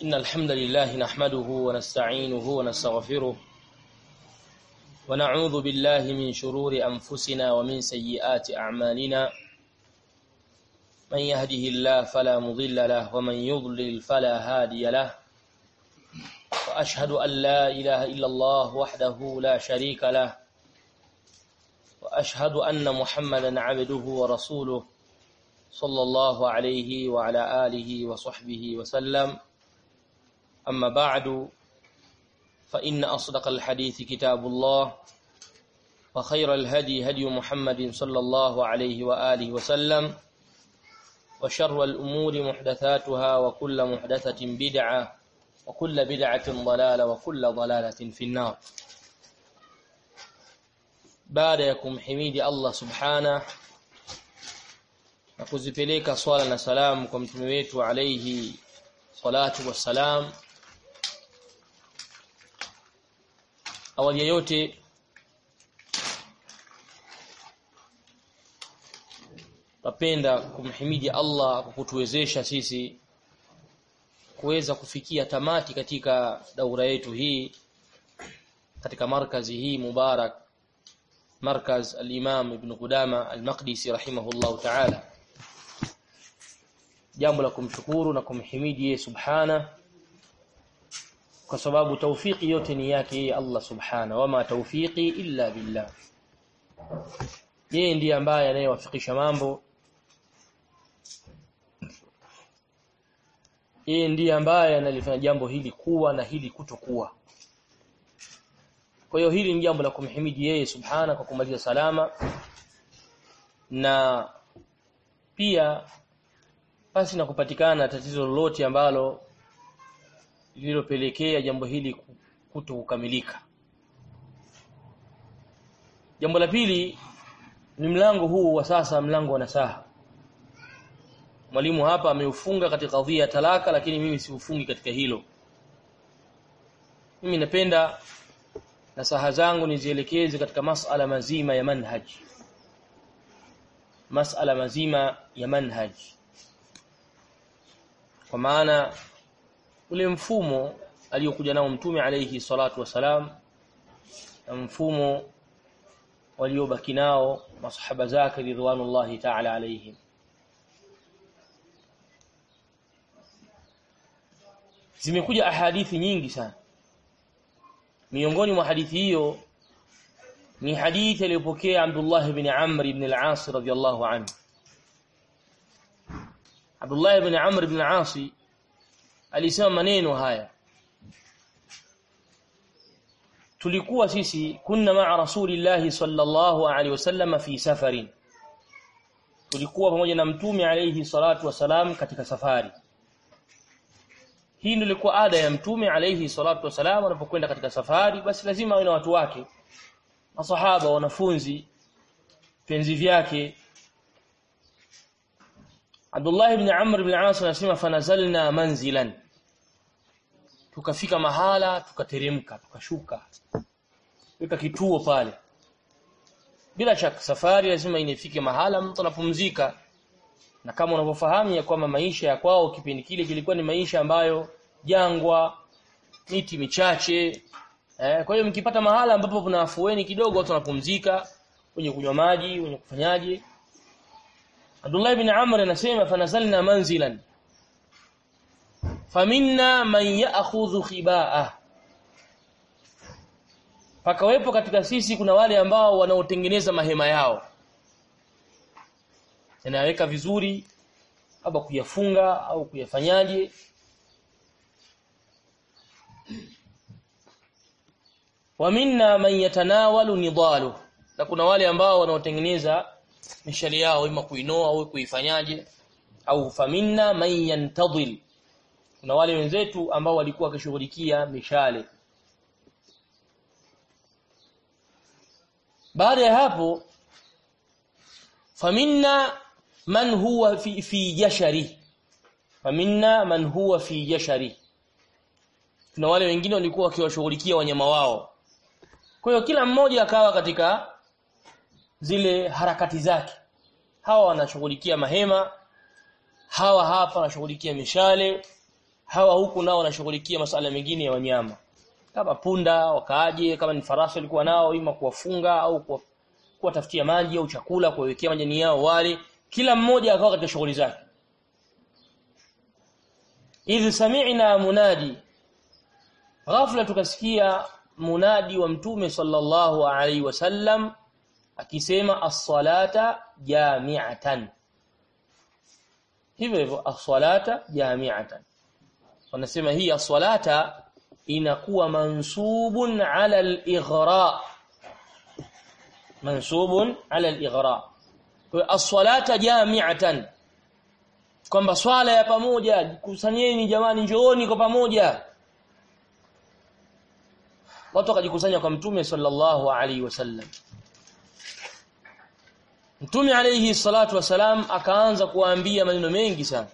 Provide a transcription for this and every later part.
إن الحمد لله نحمده ونستعينه ونستغفره ونعوذ بالله من شرور أنفسنا ومن سيئات أعمالنا من يهده الله فلا مضل له ومن يضلل فلا هادي له وأشهد أن لا إله إلا الله وحده لا شريك له وأشهد أن محمدا عبده ورسوله صلى الله عليه وعلى آله وصحبه وسلم أما بعد فإن أصدق الحديث كتاب الله وخير الهدي هدي محمد صلى الله عليه وآله وسلم وشر الأمور محدثاتها وكل محدثة بدعة وكل بدعة ضلالة وكل ضلالة في النار baada ya kumhimidi Allah subhana na kuzipeleka swala na salamu kwa mtume wetu alayhi salatu wassalam awali ya yote napenda kumhimidi Allah kwa kutuwezesha sisi kuweza kufikia tamati katika daura yetu hii katika markazi hii mubarak markaz al-Imam Ibn Qudama al-Maqdisi rahimahullahu ta'ala jambo la kumshukuru na kumhimidi yeye subhana kwa sababu taufiki yote ni yake yeye Allah subhana wama taufiki illa billah yeye ndiye ambaye anayewafikisha mambo yeye ndiye ambaye analifanya jambo hili kuwa na hili kutokuwa kwa hiyo hili ni jambo la kumhimidi yeye subhana kwa kumaliza salama na pia basi na kupatikana tatizo lolote ambalo lililopelekea jambo hili kuto kukamilika jambo la pili ni mlango huu wa sasa mlango wa nasaha mwalimu hapa ameufunga katika kadhia ya talaka lakini mimi siufungi katika hilo mimi napenda nasaha zangu nizielekeze katika masala mazima ya manhaj masala mazima ya manhaj kwa maana ule mfumo aliyokuja nao mtume alayhi salatu wasalam na mfumo waliobaki nao masahaba zake ridwanullahi ta'ala alayhim zimekuja ahadithi nyingi sana miongoni mwa hadithi hiyo ni hadithi aliyopokea Abdullah ibn Amr ibn al-As radhiyallahu anhu Abdullah ibn Amr ibn al-As alisema maneno haya tulikuwa sisi kunna ma'a rasulillahi sallallahu alaihi wasallam fi safarin tulikuwa pamoja na mtume alayhi salatu wasalam katika safari hii ndio ilikuwa ada ya mtume alayhi salatu wasalam anapokwenda katika safari basi lazima awe na watu wake masahaba wanafunzi penzi vyake Abdullah ibn Amr ibn As anasema fanazalna manzilan tukafika mahala tukateremka tukashuka weka kituo pale bila shaka safari lazima inifike mahala mtu anapumzika na kama unavyofahamu ya kwamba maisha ya kwao kipindi kile kilikuwa ni maisha ambayo jangwa miti michache eh, kwa hiyo mkipata mahala ambapo kuna afueni kidogo watu wanapumzika wenye kunywa maji wenye kufanyaje Abdullah ibn Amr anasema fanazalna manzilan faminna man ya'khudhu khibaa pakawepo katika sisi kuna wale ambao wanaotengeneza mahema yao yanaweka vizuri au kuyafunga au kuyafanyaje wa minna man yatanawalu nidalu na kuna wale ambao wanaotengeneza mishali yao ima kuinoa au kuifanyaje au faminna man yantadhil kuna wale wenzetu ambao walikuwa wakishughulikia mishale baada ya hapo faminna man huwa fi, fi jashari faminna man huwa fi jashari kuna wale wengine walikuwa wakiwashughulikia wanyama wao kwa hiyo kila mmoja akawa katika zile harakati zake hawa wanashughulikia mahema hawa hapa wanashughulikia mishale hawa huku nao wanashughulikia masuala mengine ya wanyama kama punda wakaaje kama ni farasi walikuwa nao ima kuwafunga au kuwatafutia maji au chakula kuwekea majani yao wale kila mmoja akawa katika shughuli zake idh sami'na munadi ghafla tukasikia munadi wa mtume sallallahu alaihi wasallam akisema as-salata jami'atan hivyo hivyo as-salata jami'atan wanasema hii as-salata inakuwa mansubun ala al-ighra mansubun ala al-ighra kwa as-salata jami'atan kwamba swala ya pamoja kusanyeni jamani njooni kwa pamoja watu wakajikusanya kwa mtume sallallahu alaihi wasallam mtume alaihi salatu wasalam akaanza kuwaambia maneno mengi sana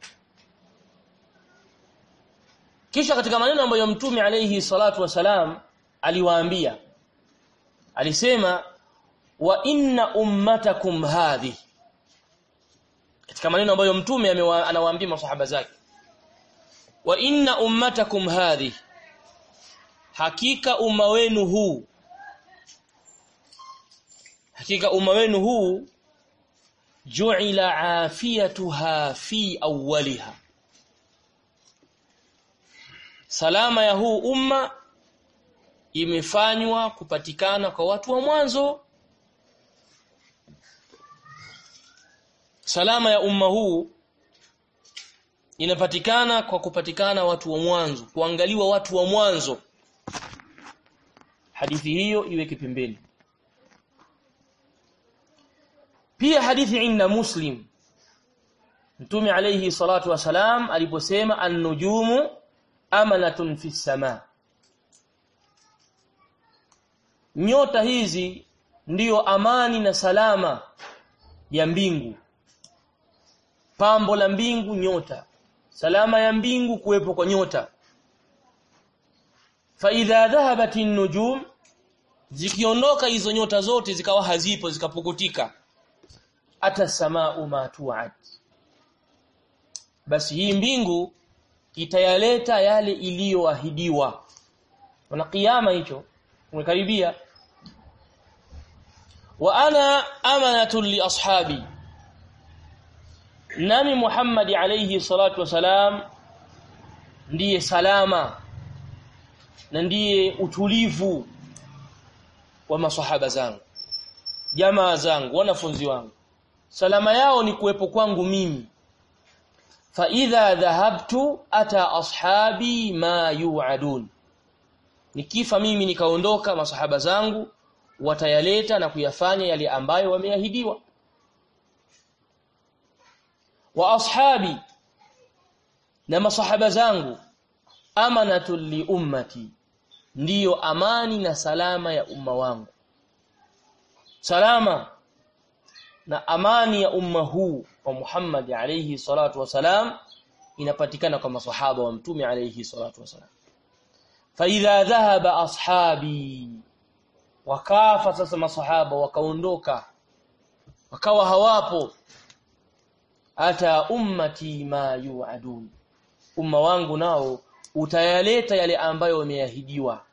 kisha katika maneno ambayo mtume alaihi salatu wasalam aliwaambia alisema wa inna ummatakum hadhi katika maneno ambayo mtume anawaambia masahaba zake wa inna ummatakum hadhi hakika umma wenu huu hakika umma wenu huu ju'ila afiyatuha fi awwaliha salama ya huu umma imefanywa kupatikana kwa watu wa mwanzo salama ya umma huu inapatikana kwa kupatikana watu wa mwanzo kuangaliwa watu wa mwanzo hadithi hiyo iweke pembeni pia hadithi inda muslim mtume alayhi salatu wasalam aliposema an-nujumu amanatun fi sama nyota hizi ndiyo amani na salama ya mbingu pambo la mbingu nyota salama ya mbingu kuwepo kwa nyota fa idha dhahabat nujum zikiondoka hizo nyota zote zikawa hazipo zikapukutika ata samaa ma tu'ad basi hii mbingu itayaleta yale iliyoahidiwa na kiyama hicho umekaribia wa ana amanatu li ashabi nami Muhammad alayhi salatu wasalam ndiye salama na ndiye utulivu wa masahaba zangu jamaa zangu wanafunzi wangu salama yao ni kuwepo kwangu mimi fa idha dhahabtu ata ashabi ma yu'adun nikifa mimi nikaondoka masahaba zangu watayaleta na kuyafanya yale ambayo wameahidiwa wa ashabi na masahaba zangu amanatu li ummati ndiyo amani na salama ya umma wangu salama na amani ya umma huu wa Muhammad alayhi salatu wasalam inapatikana kwa masahaba wa mtume alayhi salatu wasalam fa idha dhahaba ashabi wakafa sasa masahaba wakaondoka wakawa hawapo ata ummati ma yu'adun umma wangu nao utayaleta yale ambayo wameahidiwa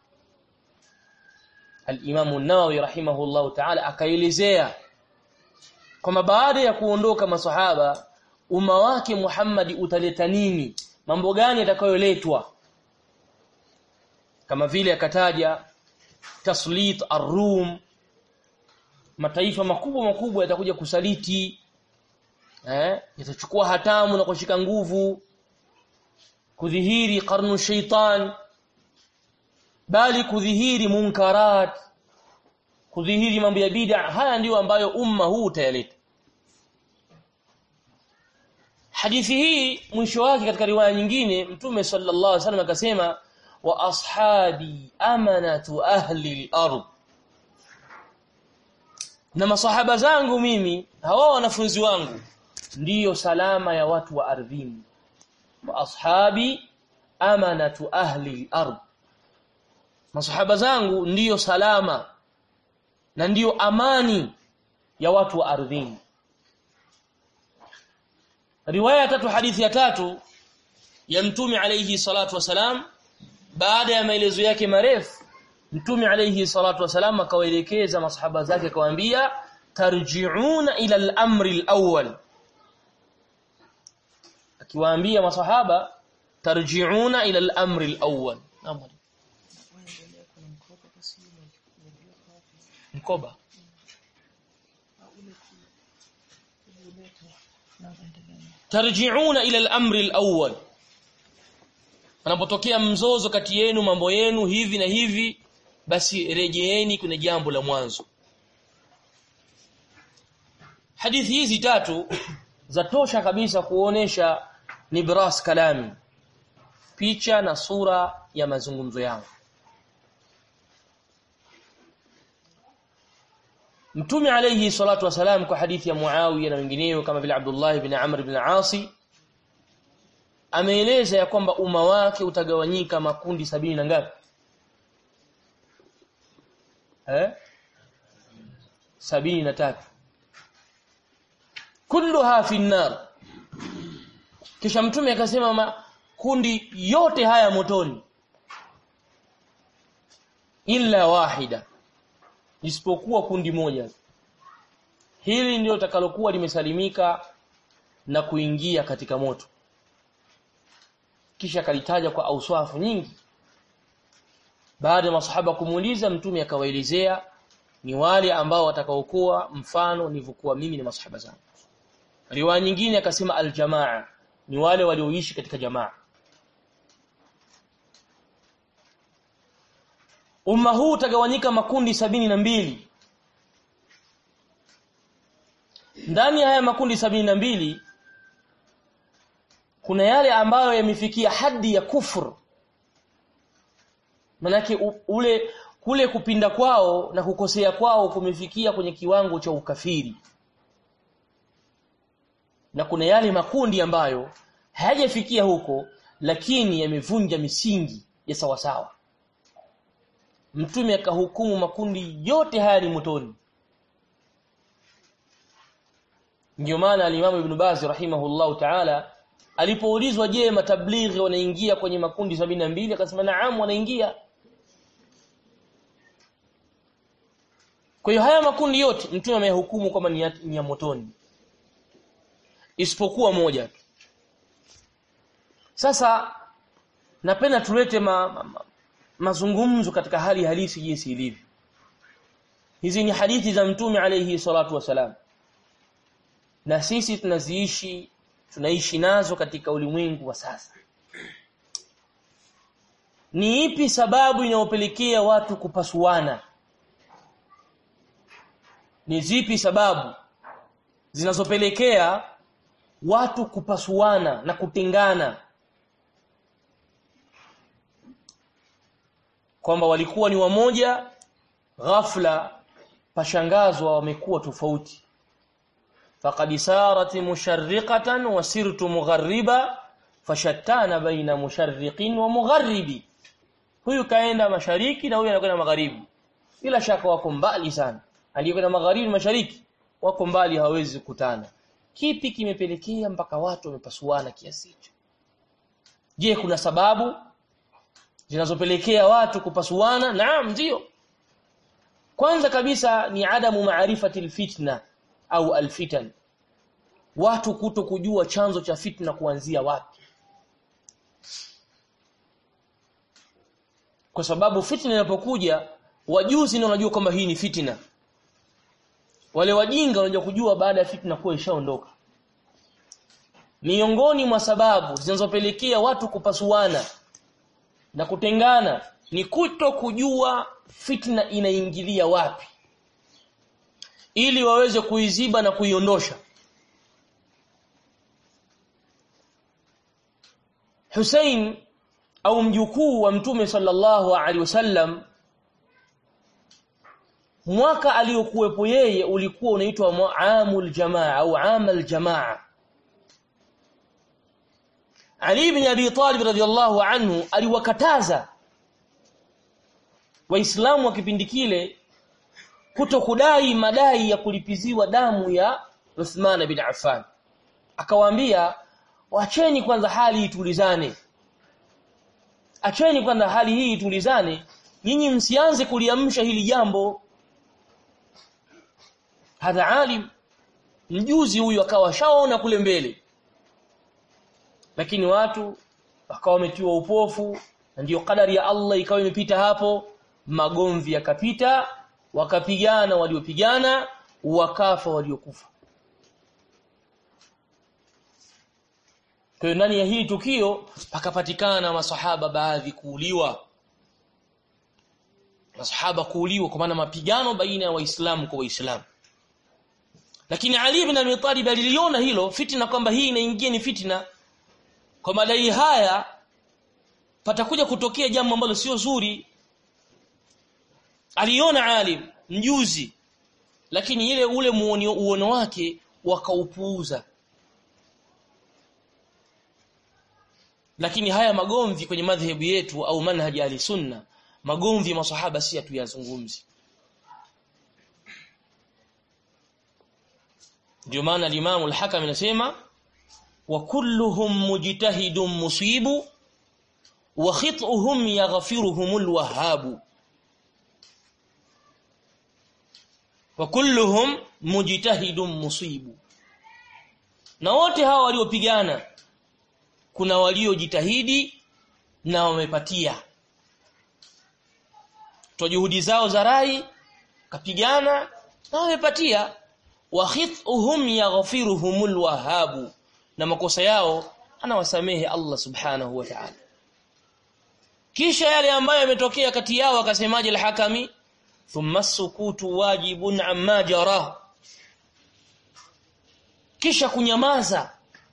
al-Imam an-Nawawi rahimahullahu ta'ala akaelezea kwamba baada ya kuondoka masahaba umma wake Muhammad utaleta nini mambo gani yatakayoletwa kama vile akataja taslit ar-rum mataifa makubwa makubwa yatakuja kusaliti eh yatachukua hatamu na kushika nguvu kudhihiri karnu shaitan bali kudhihiri munkarat kudhihiri mambo ya bid'a haya ndiyo ambayo umma huu utayaleta hadithi hii mwisho wake katika riwaya nyingine mtume sallallahu alaihi wasallam akasema wa ashabi amanatu ahli al-ard na masahaba zangu mimi hawa wanafunzi wangu ndiyo salama ya watu wa ardhini wa ashabi amanatu ahli al-ard masahaba zangu ndiyo salama na ndiyo amani ya watu wa ardhini riwaya tatu hadithi ya tatu ya mtume alayhi salatu wasalam baada ya maelezo yake marefu mtume alayhi salatu wasalam akawaelekeza masahaba zake akawaambia tarji'una ila al-amri al-awwal akiwaambia masahaba tarji'una ila al-amri al-awwal mkoba tarji'una ila al-amri al-awwal anapotokea mzozo kati yenu mambo yenu hivi na hivi basi rejeeni kwenye jambo la mwanzo hadithi hizi tatu zatosha kabisa kuonesha nibras kalami picha na sura ya mazungumzo yangu Mtume alayhi salatu wasalam kwa hadithi ya Muawiya na wengineo kama vile Abdullah ibn Amr ibn Asi ameeleza ya kwamba umma wake utagawanyika makundi sabini na ngapi eh sabini na tatu kulluha fi nar kisha mtume akasema makundi yote haya motoni illa wahida isipokuwa kundi moja hili ndio takalokuwa limesalimika na kuingia katika moto kisha kalitaja kwa auswafu nyingi baada ya masahaba kumuuliza mtume akawaelezea ni wale ambao watakaokuwa mfano nilivyokuwa mimi na masahaba zangu riwaya nyingine akasema aljamaa ni wale walioishi katika jamaa umma huu utagawanyika makundi sabini na mbili ndani ya haya makundi sabini na mbili kuna yale ambayo yamefikia hadi ya kufur manake ule kule kupinda kwao na kukosea kwao kumefikia kwenye kiwango cha ukafiri na kuna yale makundi ambayo hayajafikia huko lakini yamevunja misingi ya sawasawa mtume akahukumu makundi yote haya ni motoni ndio maana alimamu ibn Baz rahimahullahu ta'ala alipoulizwa je matablighi wanaingia kwenye makundi sabini mbili akasema naam wanaingia kwa hiyo haya makundi yote mtume ameyahukumu kwamba ni, ni ya motoni isipokuwa moja tu sasa napenda tulete ma, ma, ma, mazungumzo katika hali halisi jinsi ilivyo hizi ni hadithi za mtume alayhi salatu wasalam na sisi tunaziishi tunaishi nazo katika ulimwengu wa sasa ni ipi sababu inayopelekea watu kupasuana ni zipi sababu zinazopelekea watu kupasuana na kutengana kwamba walikuwa ni wamoja ghafla pashangazwa wamekuwa tofauti faqad sarat musharriqatan wa sirtu mughariba fashattana baina musharriqin wa mugharibi huyu kaenda mashariki na huyu anakwenda magharibi bila shaka wako mbali sana aliyekwenda magharibi mashariki wako mbali hawezi kukutana kipi kimepelekea mpaka watu wamepasuana kiasi hicho je kuna sababu zinazopelekea watu kupasuana naam ndio kwanza kabisa ni adamu maarifati alfitna au alfitan watu kuto kujua chanzo cha fitna kuanzia wapi kwa sababu fitna inapokuja wajuzi ndio wanajua kwamba hii ni fitna wale wajinga wanajua kujua baada ya fitna kuwa ishaondoka miongoni mwa sababu zinazopelekea watu kupasuana na kutengana ni kuto kujua fitna inaingilia wapi ili waweze kuiziba na kuiondosha Hussein au mjukuu wa mtume sallallahu alaihi wasallam mwaka aliyokuwepo yeye ulikuwa unaitwa amul jamaa au amal jamaa Ali ibn Abi Talib radhiyallahu anhu aliwakataza waislamu wa kipindi kile kuto kudai madai ya kulipiziwa damu ya Uthman bin Affan akawaambia wacheni kwanza hali itulizane acheni kwanza hali hii itulizane nyinyi msianze kuliamsha hili jambo hadha alim mjuzi huyu akawa shaona kule mbele lakini watu wakawa wametiwa upofu na ndiyo kadari ya Allah ikawa imepita hapo magomvi yakapita wakapigana waliopigana wakafa waliokufa kwa ndani ya hili tukio pakapatikana masahaba baadhi kuuliwa masahaba kuuliwa kwa maana mapigano baina ya waislamu kwa waislamu lakini Ali ibn Abi Talib aliliona hilo fitna kwamba hii inaingia ni fitna kwa madai haya patakuja kutokea jambo ambalo sio zuri aliona alim mjuzi lakini ile ule muonio uono wake wakaupuuza lakini haya magomvi kwenye madhehebu yetu au manhaji ali sunna magomvi masahaba si tuyazungumzi ndio maana al-Imam al-Hakam anasema wa kulluhum mujtahidun musibu wa khit'uhum yaghfiruhum al-wahhab wa kulluhum mujtahidun musibu na wote hawa waliopigana kuna waliojitahidi na wamepatia kwa juhudi zao za rai kapigana na wamepatia wa khithuhum yaghfiruhumul wahhabu na makosa yao anawasamehe Allah subhanahu wa ta'ala kisha yale ambayo yametokea kati yao akasemaje al-hakami thumma sukutu wajibun amma jara kisha kunyamaza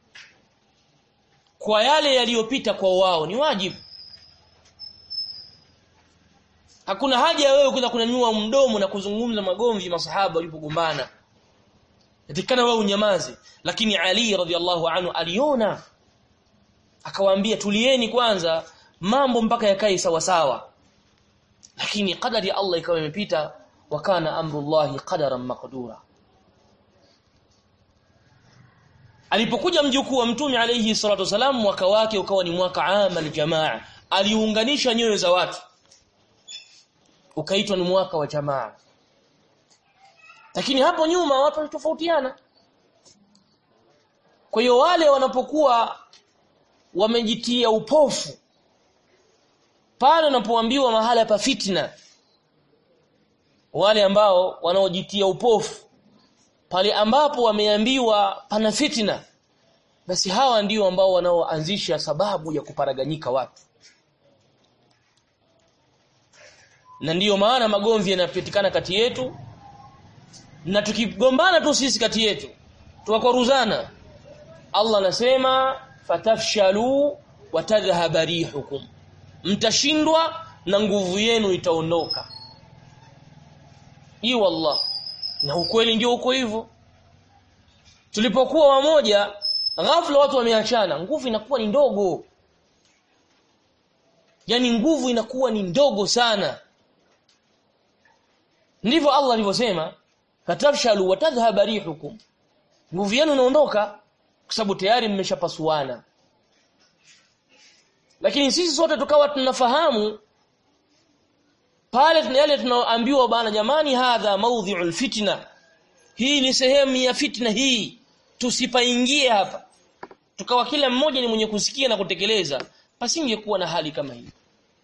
kwa yale yaliyopita kwa wao ni wajibu hakuna haja ya wewe kuja kunyanyua mdomo na kuzungumza magomvi masahaba walipogombana yatikana wewe unyamaze lakini Ali radhiallahu anhu aliona akawaambia tulieni kwanza mambo mpaka yakae sawa sawa lakini kadari ya Allah ikawa imepita wakana amrullahi qadaran maqdura alipokuja mjukuu wa mtume alayhi salatu wasalam mwaka wake ukawa ni mwaka amal jamaa aliunganisha nyoyo za watu ukaitwa ni mwaka wa jamaa lakini hapo nyuma watu walitofautiana kwa hiyo wale wanapokuwa wamejitia upofu pale wanapoambiwa mahala pa fitna wale ambao wanaojitia upofu pale ambapo wameambiwa pana fitna basi hawa ndio ambao wanaoanzisha sababu ya kuparaganyika watu na ndiyo maana magomvi yanapatikana kati yetu na tukigombana tu sisi kati yetu tukakwaruzana Allah anasema fatafshalu watadhhaba rihukum mtashindwa na nguvu yenu itaondoka hii wallah na ukweli ndio uko hivyo tulipokuwa wamoja ghafla watu wameachana nguvu inakuwa ni ndogo yani nguvu inakuwa ni ndogo sana ndivyo Allah alivyosema fatafshalu watadhhaba rihukum nguvu yenu inaondoka kwa sababu tayari mmeshapasuana lakini sisi sote tukawa tunafahamu pale tuna yale tunaoambiwa bana jamani hadha maudhi'ul fitna hii ni sehemu ya fitna hii tusipaingie hapa tukawa kila mmoja ni mwenye kusikia na kutekeleza pasingekuwa na hali kama hii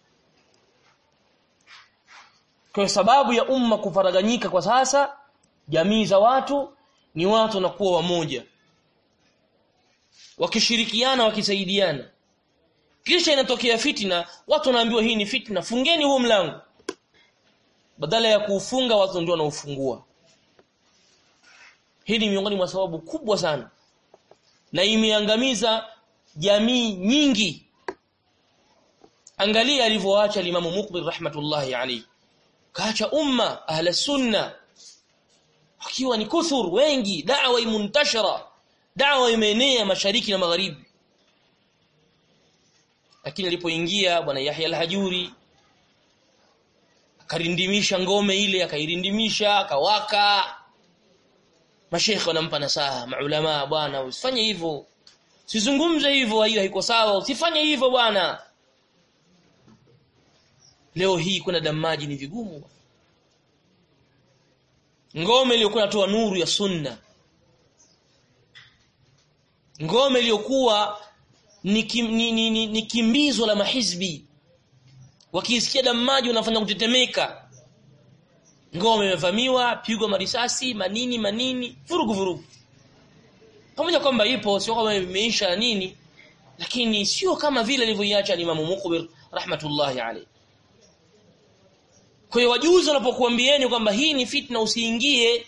kwa sababu ya umma kufaraganyika kwa sasa jamii za watu ni watu wanakuwa wamoja wakishirikiana wakisaidiana kisha inatokea fitna watu wanaambiwa hii ni fitna fungeni huo mlango badala ya kuufunga watu ndio wanaufungua hii ni miongoni mwa sababu kubwa sana na imeangamiza jamii nyingi angalia alivyoacha Imam Muqbil rahmatullahi alayhi kaacha umma ahla sunna akiwa ni kuthur wengi da'wa imuntashara da'wa imeenea mashariki na magharibi lakini alipoingia bwana Yahya al-Hajuri akarindimisha ngome ile akairindimisha akawaka mashekhe wanampa nasaha maulama bwana usifanye hivyo Sizungumze hivyo hiyo haiko sawa usifanye hivyo bwana Leo hii kuna damaji ni vigumu Ngome iliyokuwa inatoa nuru ya sunna Ngome iliyokuwa ni, kim, ni, ni, ni, ni kimbizo la mahizbi wakisikia damaji wanafanya kutetemeka ngome imevamiwa pigwa marisasi manini manini vurugu vurugu pamoja kwamba ipo sio kama imeisha nini lakini sio kama vile alivyoiacha Imam Muqbir rahmatullahi alayhi kwa hiyo wajuzi wanapokuambieni kwamba hii ni fitna usiingie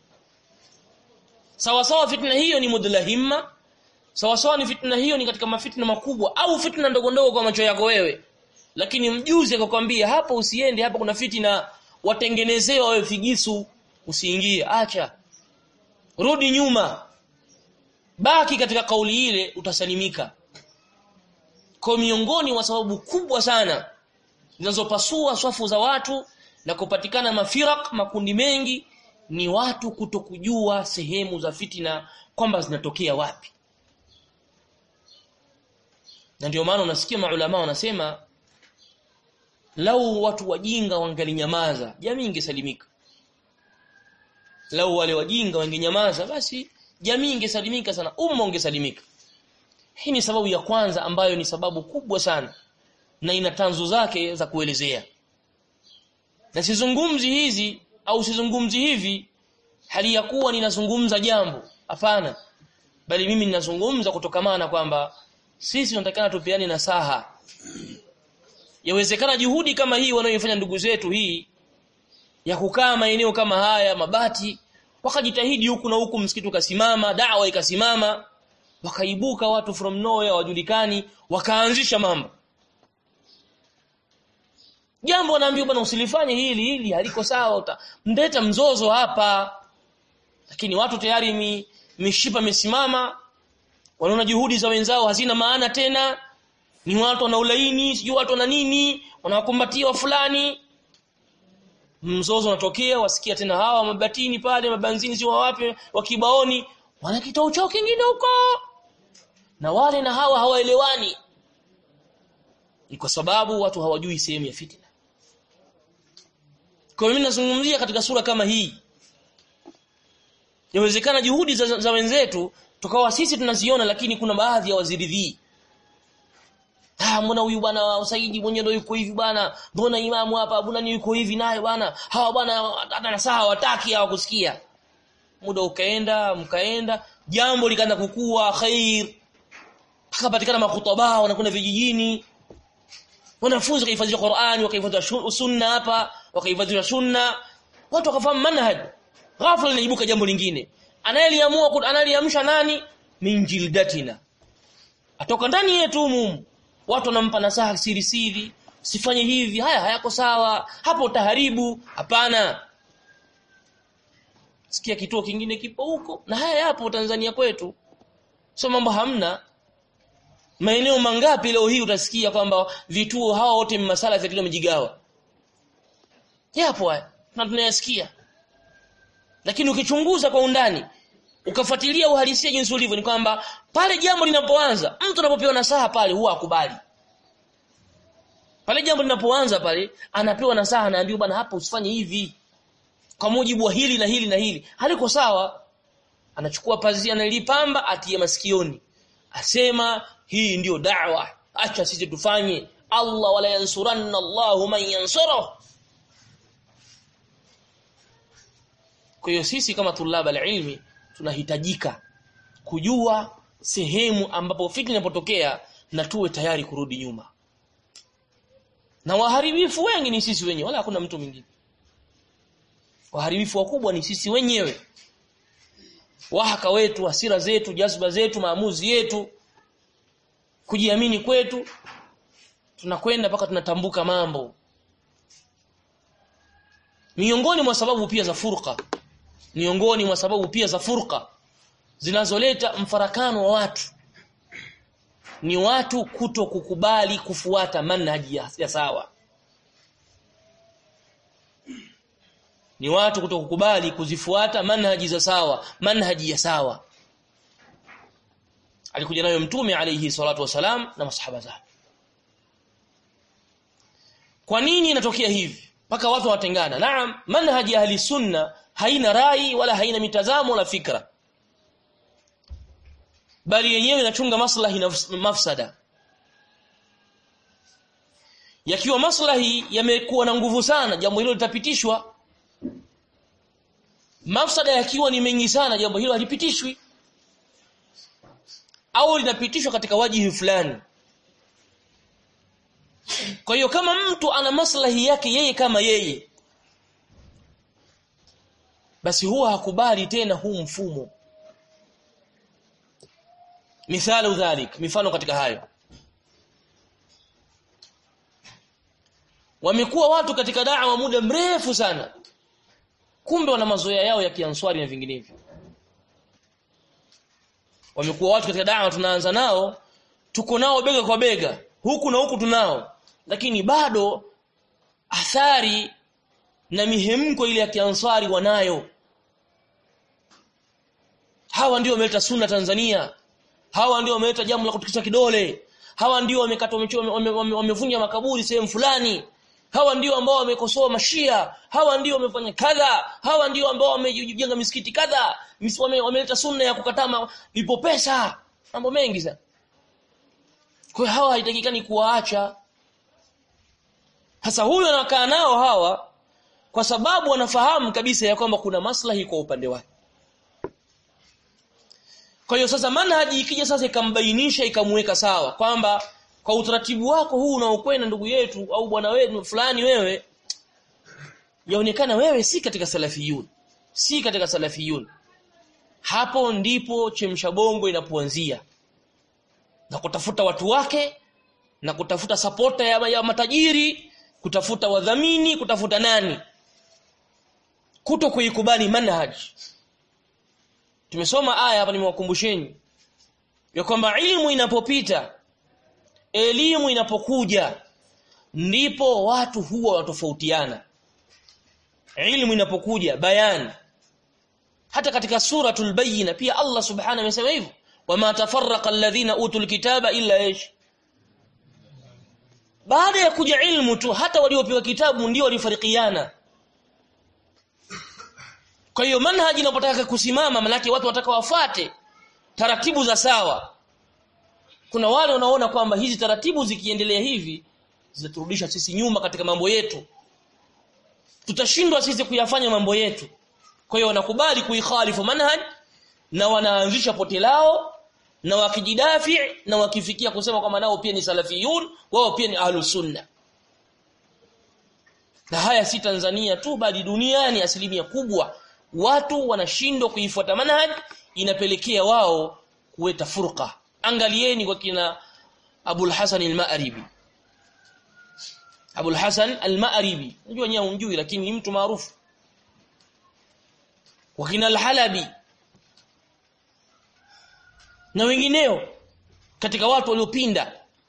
sawa sawa fitna hiyo ni mudlahimma sawa sawa ni fitna hiyo ni katika mafitna makubwa au fitna ndogo ndogo kwa macho yako wewe lakini mjuzi akakwambia hapo usiende hapa kuna fitna watengenezewa wewe figisu usiingie acha rudi nyuma baki katika kauli ile utasalimika kwa miongoni wa sababu kubwa sana zinazopasua swafu za watu na kupatikana mafirak makundi mengi ni watu kutokujua sehemu za fitina kwamba zinatokea wapi na ndio maana unasikia maulama wanasema lau watu wajinga wangalinyamaza jamii ingesalimika lau wale wajinga wangenyamaza basi jamii ingesalimika sana umma ungesalimika hii ni sababu ya kwanza ambayo ni sababu kubwa sana na ina tanzu zake za kuelezea na sizungumzi hizi au sizungumzi hivi hali ya kuwa ninazungumza jambo hapana bali mimi ninazungumza kutokamana kwamba sisi tunatakana tupeane nasaha yawezekana juhudi kama hii wanayoifanya ndugu zetu hii ya kukaa maeneo kama haya mabati wakajitahidi huku na huku msikiti ukasimama dawa ikasimama wakaibuka watu from nowhere wajulikani wakaanzisha mambo jambo wanaambiwa bwana usilifanye hili hili haliko sawa mndeta mzozo hapa lakini watu tayari mi, mishipa imesimama wanaona juhudi za wenzao hazina maana tena ni watu wana ulaini sijui watu wana nini wanawakumbatia fulani mzozo unatokea wasikia tena hawa mabatini pale mabanzini sio wapi wakibaoni wana kitao chao kingine huko na wale na hawa hawaelewani ni kwa sababu watu hawajui sehemu ya fitina kwa mimi nazungumzia katika sura kama hii Yawezekana juhudi za, za wenzetu tukawa sisi tunaziona lakini kuna baadhi ya waziridhii. Ah mbona huyu bwana Usaidi mwenyewe ndio yuko hivi bwana? Mbona imamu hapa mbona ni yuko hivi naye bwana? Hawa bwana hata na saa hawataki hawakusikia. Muda ukaenda, mkaenda, jambo likaanza kukua khair. Akapatikana makhutaba wanakwenda vijijini. Wanafunzi wakahifadhi Qur'ani, wakahifadhi sunna hapa, wakahifadhi sunna. Watu wakafahamu manhaj ghafla linaibuka jambo lingine anayeliamua analiamsha nani min jildatina atoka ndani yetu mumu watu wanampa nasaha siri siri sifanye hivi haya hayako sawa hapo utaharibu hapana sikia kituo kingine kipo huko na haya yapo Tanzania kwetu sio mambo hamna maeneo mangapi leo hii utasikia kwamba vituo hawa wote masala vya wamejigawa yapo haya na tunayasikia lakini ukichunguza kwa undani ukafuatilia uhalisia jinsi ulivyo ni kwamba pale jambo linapoanza mtu anapopewa nasaha pale huwa akubali pale jambo linapoanza pale anapewa nasaha anaambiwa bwana hapa usifanye hivi kwa mujibu wa hili na hili na hili haliko sawa anachukua pazia analipamba atie masikioni asema hii ndiyo da'wa acha sisi tufanye Allah wala yansuranna Allahu man yansuruhu Kwa hiyo sisi kama tulaba ilmi tunahitajika kujua sehemu ambapo fitna inapotokea na tuwe tayari kurudi nyuma. Na waharibifu wengi ni sisi wenyewe wala hakuna mtu mwingine. Waharibifu wakubwa ni sisi wenyewe. Wahaka wetu, hasira zetu, jazba zetu, maamuzi yetu, kujiamini kwetu tunakwenda mpaka tunatambuka mambo. Miongoni mwa sababu pia za furqa miongoni mwa sababu pia za furqa zinazoleta mfarakano wa watu ni watu kuto kukubali kufuata manhaji ya, ya sawa ni watu kuto kukubali kuzifuata manhaji za sawa manhaji ya sawa alikuja nayo mtume alayhi salatu wasalam na masahaba zake kwa nini inatokea hivi mpaka watu watengana naam manhaji ahli sunna haina rai wala haina mitazamo wala fikra bali yenyewe inachunga maslahi na mafsada yakiwa maslahi yamekuwa na nguvu sana jambo hilo litapitishwa mafsada yakiwa ni mengi sana jambo hilo halipitishwi au linapitishwa katika wajihi fulani kwa hiyo kama mtu ana maslahi yake yeye kama yeye basi huwa hakubali tena huu mfumo mithalu dhalik mifano katika hayo wamekuwa watu katika da'wa muda mrefu sana kumbe wana mazoea yao ya kianswari na vinginevyo wamekuwa watu katika da'wa tunaanza nao tuko nao bega kwa bega huku na huku tunao lakini bado athari na mihemko ile ya kianswari wanayo hawa ndio wameleta sunna Tanzania hawa ndio wameleta jambo la kutikisa kidole hawa ndio wamekata wamevunja makaburi sehemu fulani hawa ndio ambao wamekosoa mashia hawa ndio wamefanya kadha hawa ndio ambao wamejenga misikiti kadha wameleta sunna ya kukataa lipo pesa mambo mengi sana kwa hawa haitakikani kuwaacha sasa huyo anakaa nao hawa kwa sababu wanafahamu kabisa ya kwamba kuna maslahi kwa upande wake kwa hiyo sasa manhaji ikija sasa ikambainisha ikamweka sawa kwamba kwa utaratibu wako huu unaokwenda ndugu yetu au bwana wetu fulani wewe yaonekana wewe si katika salafiyun si katika salafiyun hapo ndipo chemsha bongo inapoanzia na kutafuta watu wake na kutafuta sapota ya, ya matajiri kutafuta wadhamini kutafuta nani kuto kuikubali manhaji tumesoma aya hapa nimewakumbusheni ya kwamba ilmu inapopita elimu inapokuja ndipo watu huwa watofautiana ilmu inapokuja bayani hata katika suratul bayina pia Allah subhanahu amesema hivyo wama tafarraqa alladhina utul kitaba illa ish baada ya kuja ilmu tu hata waliopewa kitabu ndio walifarikiana kwa hiyo manhaji inapotaka kusimama manake watu wataka wafate taratibu za sawa kuna wale wanaona kwamba hizi taratibu zikiendelea hivi zitaturudisha sisi nyuma katika mambo yetu tutashindwa sisi kuyafanya mambo yetu kwa hiyo wanakubali kuikhalifu manhaj na wanaanzisha pote lao na wakijidafi na wakifikia kusema kwamba nao pia ni salafiyun wao pia ni ahlus sunna na haya si Tanzania tu bali duniani asilimia kubwa watu wanashindwa kuifuata manhaj inapelekea wao kuweta furqa angalieni kwa kina Abul Hasan al-Ma'ribi Abul Hasan al-Ma'ribi unajua nyewe unjui lakini ni mtu maarufu kwa kina al-Halabi na wengineo katika watu waliopinda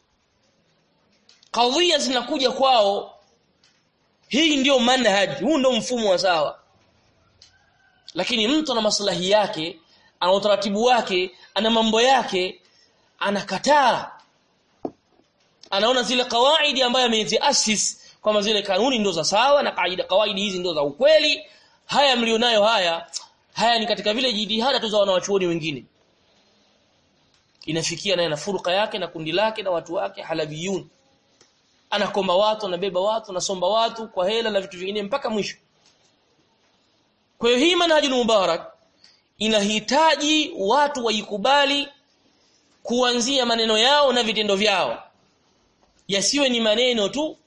kadhia zinakuja kwao hii ndiyo manhaj huu ndio mfumo wa sawa lakini mtu ana maslahi yake ana utaratibu wake ana mambo yake anakataa anaona zile kawaidi ambayo ameziasis kwamba zile kanuni ndo za sawa na kaida kawaidi hizi ndo za ukweli haya mlionayo haya haya ni katika vile jitihada tu za wanawachuoni wengine inafikia naye na furqa yake na kundi lake na watu wake halabiyun anakomba watu anabeba watu anasomba watu kwa hela na vitu vingine mpaka mwisho kwa hiyo hii manhajul mubarak inahitaji watu waikubali kuanzia maneno yao na vitendo vyao yasiwe ni maneno tu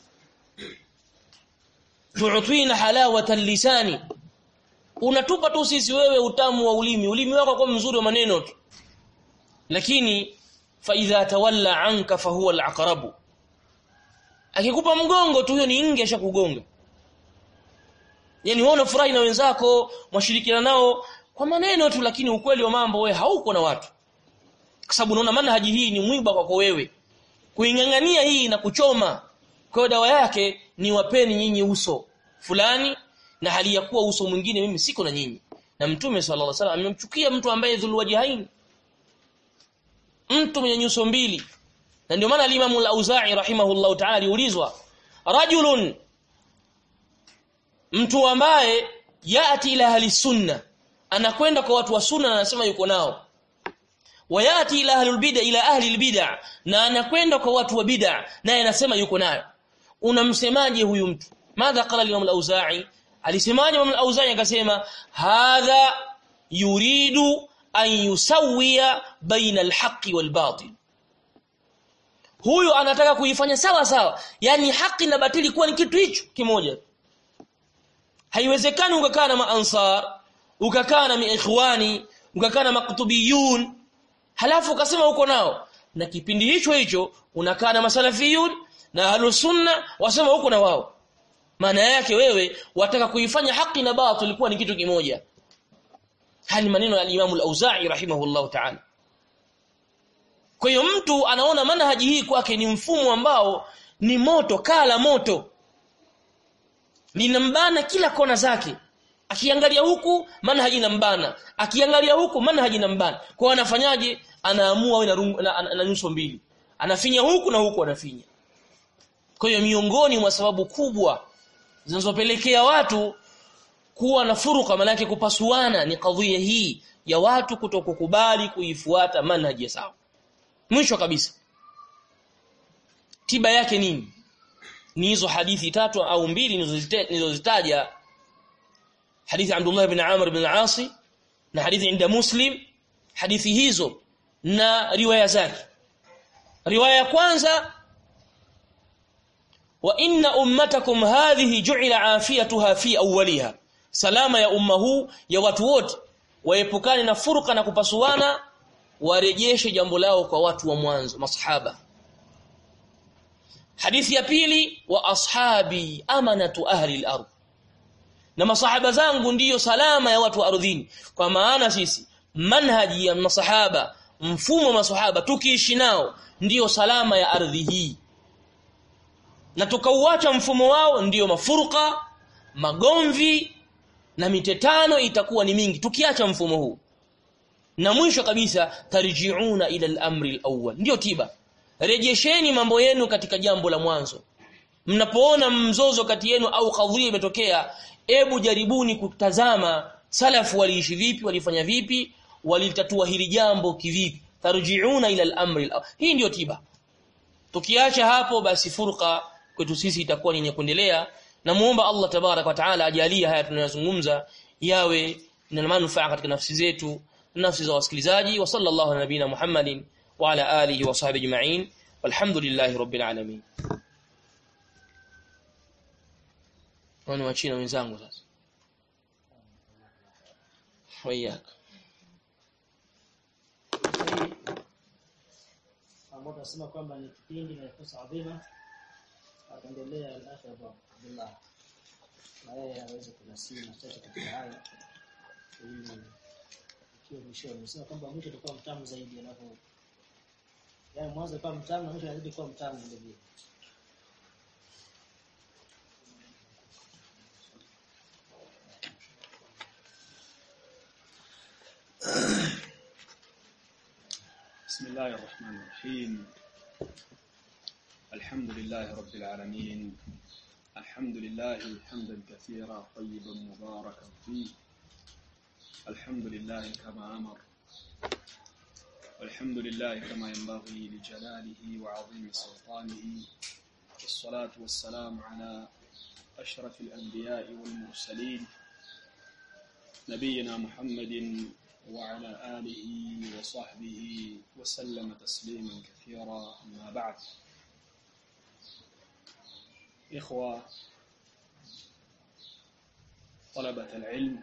tu'tina halawata lisani unatupa tu sisi wewe utamu wa ulimi ulimi wako kwa mzuri wa maneno tu lakini fa idha tawalla anka fa huwa al-aqrabu akikupa mgongo tu hiyo ni nge ashakugonga yani wewe unafurahi na wenzako mwashirikiana nao kwa maneno tu lakini ukweli wa mambo wewe hauko na watu kwa sababu unaona manhaji hii ni mwiba kwako wewe kuingangania hii na kuchoma kwa dawa yake ni wapeni nyinyi uso fulani na hali ya kuwa uso mwingine mimi siko na nyinyi na mtume sallallahu alaihi wasallam amemchukia mtu ambaye dhulwajihain mtu mwenye nyuso mbili na ndio maana al-Imam al-Auza'i rahimahullahu ta'ala aliulizwa rajulun mtu ambaye yati ila ahli sunna anakwenda kwa watu wa sunna na anasema yuko nao wayati ila ahli bid'a ila ahli bid'a na anakwenda kwa watu wa bid'a naye anasema yuko nayo unamsemaje huyu mtu madha qala al-Imam al-Auza'i alisemaje Imam al-Auza'i akasema hadha yuridu an yusawiya baina al-haqqi wal-batil huyu anataka kuifanya sawa sawa yani haki na batili kuwa ni kitu hicho kimoja haiwezekani ukakaa na maansar ukakaa na ikhwani ukakaa na maktubiyun halafu ukasema uko nao na kipindi hicho hicho unakaa na masalafiyun na ahlus sunna wasema uko na wao maana yake wewe wataka kuifanya haki na batil kuwa ni kitu kimoja hali maneno ya Imam al-Auza'i rahimahullahu ta'ala kwa hiyo mtu anaona manhaji hii kwake ni mfumo ambao ni moto kala moto linambana kila kona zake akiangalia huku manhaji inambana akiangalia huku manhaji inambana kwa anafanyaje anaamua awe na, na, na, na nyuso mbili anafinya huku na huku anafinya kwa hiyo miongoni mwa sababu kubwa zinazopelekea watu kuwa na furuka manake kupasuana ni kadhia hii ya watu kutokukubali kuifuata manhaji ya sawa mwisho kabisa tiba yake nini ni hizo hadithi tatu au mbili nilizozitaja hadithi Abdullah ibn Amr ibn al-As na hadithi inda Muslim hadithi hizo na riwaya zake riwaya ya kwanza wa inna ummatakum hadhihi ju'ila afiyatuha fi awwaliha salama ya umma huu ya watu wote waepukane na furqa na kupasuana warejeshe jambo lao kwa watu wa mwanzo masahaba hadithi ya pili wa ashabi amanatu ahli al-ard na masahaba zangu ndiyo salama ya watu wa ardhini kwa maana sisi manhaji ya masahaba mfumo wa masahaba tukiishi nao ndiyo salama ya ardhi hii na tukauacha mfumo wao ndiyo mafurqa magomvi na mitetano itakuwa ni mingi tukiacha mfumo huu na mwisho kabisa tarjiuna ila al-amri al-awwal ndio tiba rejesheni mambo yenu katika jambo la mwanzo mnapoona mzozo kati yenu au kadhia imetokea ebu jaribuni kutazama salafu waliishi vipi walifanya vipi walitatua hili jambo kivipi tarjiuna ila al-amri al hii ndio tiba tukiacha hapo basi furqa kwetu sisi itakuwa ni yenye kuendelea na muomba Allah tabarak wa taala ajalie haya tunayozungumza yawe na manufaa katika nafsi zetu nafsi za wasikilizaji wa sallallahu ala nabina Muhammadin wa ala alihi wa sahbihi ajma'in walhamdulillahi rabbil alamin wani wa China wenzangu sasa wayaka ambao tunasema kwamba ni kipindi na fursa adhima ataendelea al-akhi Abu Abdullah na yeye aweze kunasii machache katika haya ili ikiwa mwishoni nimesema kwamba mwisho utakuwa mtamu zaidi alafu yaani mwanzo kwa mtamu na mwisho unazidi kuwa mtamu vile vile بسم الله الرحمن الرحيم الحمد لله رب العالمين الحمد لله حمدا كثيرا طيبا مباركا فيه الحمد لله كما أمر والحمد لله كما ينبغي لجلاله وعظيم سلطانه والصلاة والسلام على أشرف الأنبياء والمرسلين نبينا محمد وعلى آله وصحبه وسلم تسليما كثيرا أما بعد إخوة طلبة العلم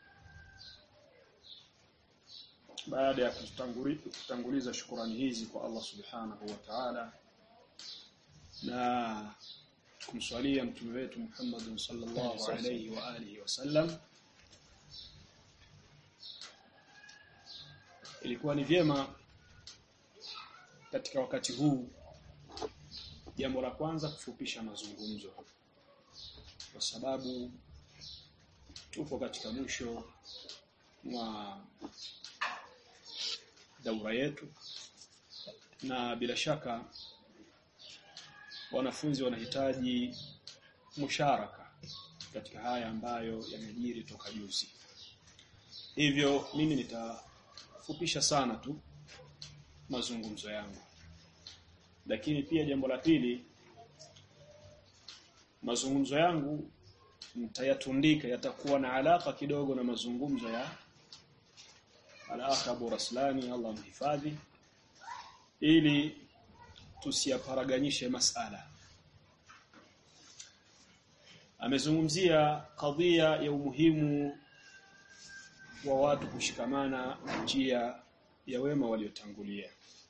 baada ya kutanguliza shukurani hizi kwa Allah subhanahu wa ta'ala na kumswalia mtume wetu Muhammad sallallahu alayhi wa alihi wasallam ilikuwa ni vyema katika wakati huu jambo la kwanza kufupisha mazungumzo kwa sababu tupo katika mwisho mwa daura yetu na bila shaka wanafunzi wanahitaji musharaka katika haya ambayo yamejiri toka juzi hivyo mimi nitafupisha sana tu mazungumzo yangu lakini pia jambo la pili mazungumzo yangu nitayatundika yatakuwa na alaka kidogo na mazungumzo ya al-akh Abu Raslani Allah mhifadhi ili tusiyaparaganyishe masala amezungumzia kadhia ya umuhimu wa watu kushikamana na njia ya wema waliotangulia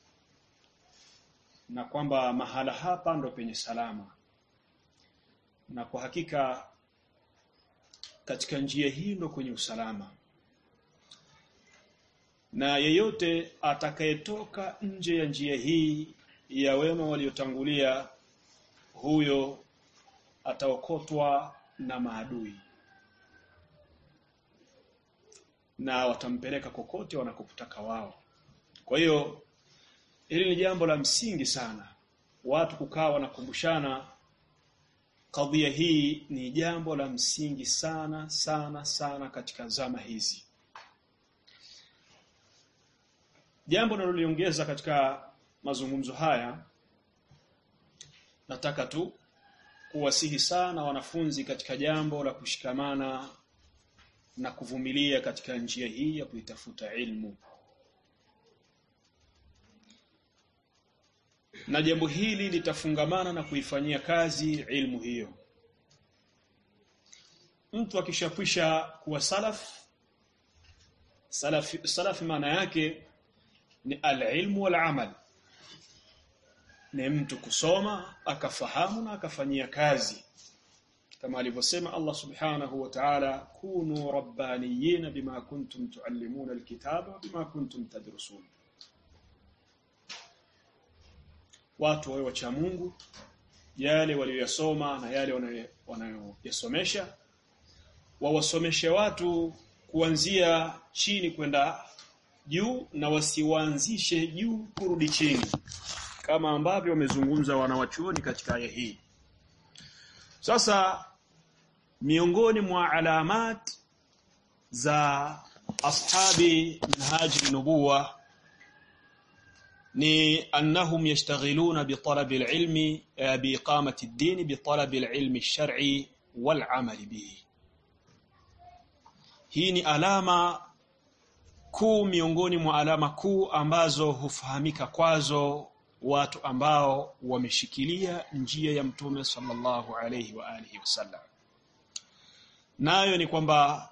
na kwamba mahala hapa ndo penye salama na kwa hakika katika njia hii ndo kwenye usalama na yeyote atakayetoka nje ya njia hii ya wema waliotangulia huyo ataokotwa na maadui na watampeleka kokote wanakotaka wao kwa hiyo hili ni jambo la msingi sana watu kukaa wanakumbushana kadhia hii ni jambo la msingi sana sana sana katika zama hizi jambo naloliongeza katika mazungumzo haya nataka tu kuwasihi sana wanafunzi katika jambo la kushikamana na kuvumilia katika njia hii ya kuitafuta ilmu na jambo hili litafungamana na kuifanyia kazi ilmu hiyo mtu akishakwisha kuwa salaf salaf salaf maana yake ni al-ilmu wal-amal ni mtu kusoma akafahamu na akafanyia kazi kama alivyosema Allah subhanahu wa ta'ala kunu rabbaniyina bima kuntum tuallimuna alkitaba bima kuntum tadrusun watu wawe wacha Mungu yale waliyosoma na yale wanayoyasomesha wawasomeshe watu kuanzia chini kwenda juu na wasiwaanzishe juu kurudi chini kama ambavyo wamezungumza wanawachuoni katika aya hii sasa miongoni mwa alamat za ashabi manhaji nubuwa ni annahum yashtaghiluna bi talabi alilmi bi iqamati ad-din bi talabi alilmi ash-shar'i wal 'amal bihi hii ni alama kuu miongoni mwa alama kuu ambazo hufahamika kwazo watu ambao wameshikilia njia ya mtume sallallahu alayhi wa alihi wasallam nayo ni kwamba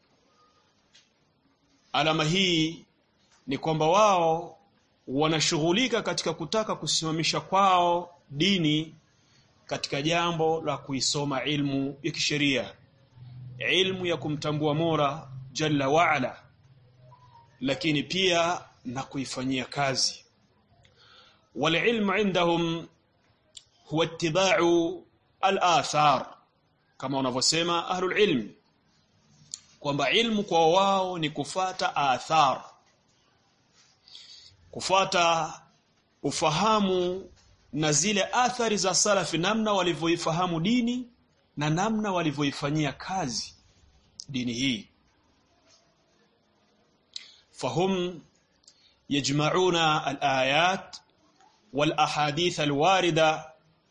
alama hii ni kwamba wao wanashughulika katika kutaka kusimamisha kwao dini katika jambo la kuisoma ilmu ya kisheria ilmu ya kumtambua Mola jalla waala lakini pia na kuifanyia kazi والعلم عندهم هو اتباع الآثار kama wanavyosema ahlul ilm kwamba ilmu kwa wao ni kufata athar kufata ufahamu na zile athari za salafi namna walivyoifahamu dini na namna walivyoifanyia kazi dini hii fahum yajma'una al-ayat والأحاديث الواردة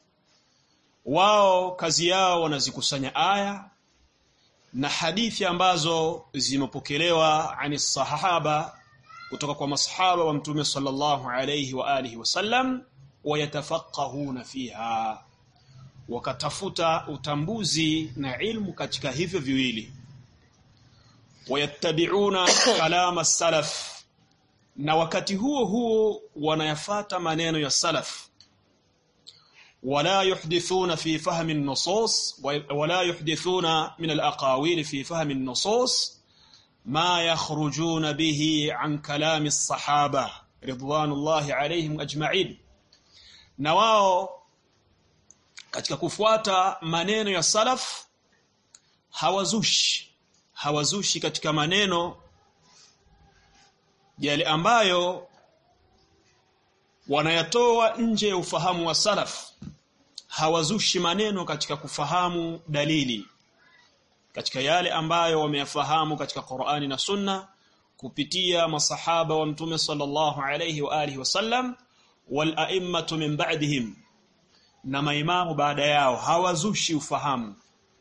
wao kazi yao wanazikusanya aya na hadithi ambazo zimepokelewa ani sahaba kutoka kwa masahaba wa mtume sallallahu alayhi wa alihi wasallam wayatafaqahuna fiha wakatafuta utambuzi na ilmu katika hivyo viwili wayattabi'una kalama salaf na wakati huo huo wanayafata maneno ya salaf wala yuhdithuna fi fahmi an-nusus wala yuhdithuna min al-aqawil fi fahmi an-nusus ma yakhrujuna bihi an kalami as-sahaba ridwanullahi alayhim ajma'in na wao katika kufuata maneno ya salaf hawazushi hawazushi katika maneno yale ambayo wanayatoa nje ya ufahamu wa salaf hawazushi maneno katika kufahamu dalili katika yale ambayo wameyafahamu katika Qur'ani na Sunna kupitia masahaba wa mtume sallallahu alayhi wa alihi wasallam wal a'immatu min ba'dihim na maimamu baada yao hawazushi ufahamu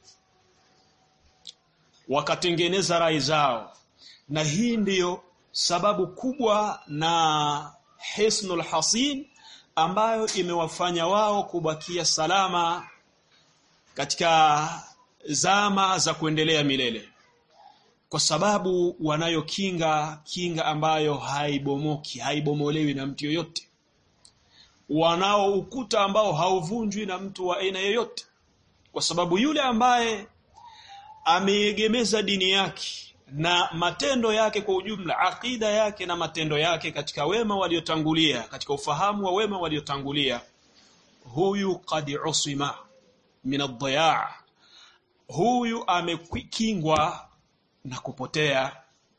wakatengeneza rai zao na hii ndiyo sababu kubwa na hisnul hasin ambayo imewafanya wao kubakia salama katika zama za kuendelea milele kwa sababu wanayo kinga kinga ambayo haibomoki haibomolewi na mtu yoyote wanao ukuta ambao hauvunjwi na mtu wa aina yoyote kwa sababu yule ambaye ameegemeza dini yake na matendo yake kwa ujumla akida yake na matendo yake katika wema waliotangulia katika ufahamu wa wema waliotangulia huyu qad usima min ad huyu amekingwa na kupotea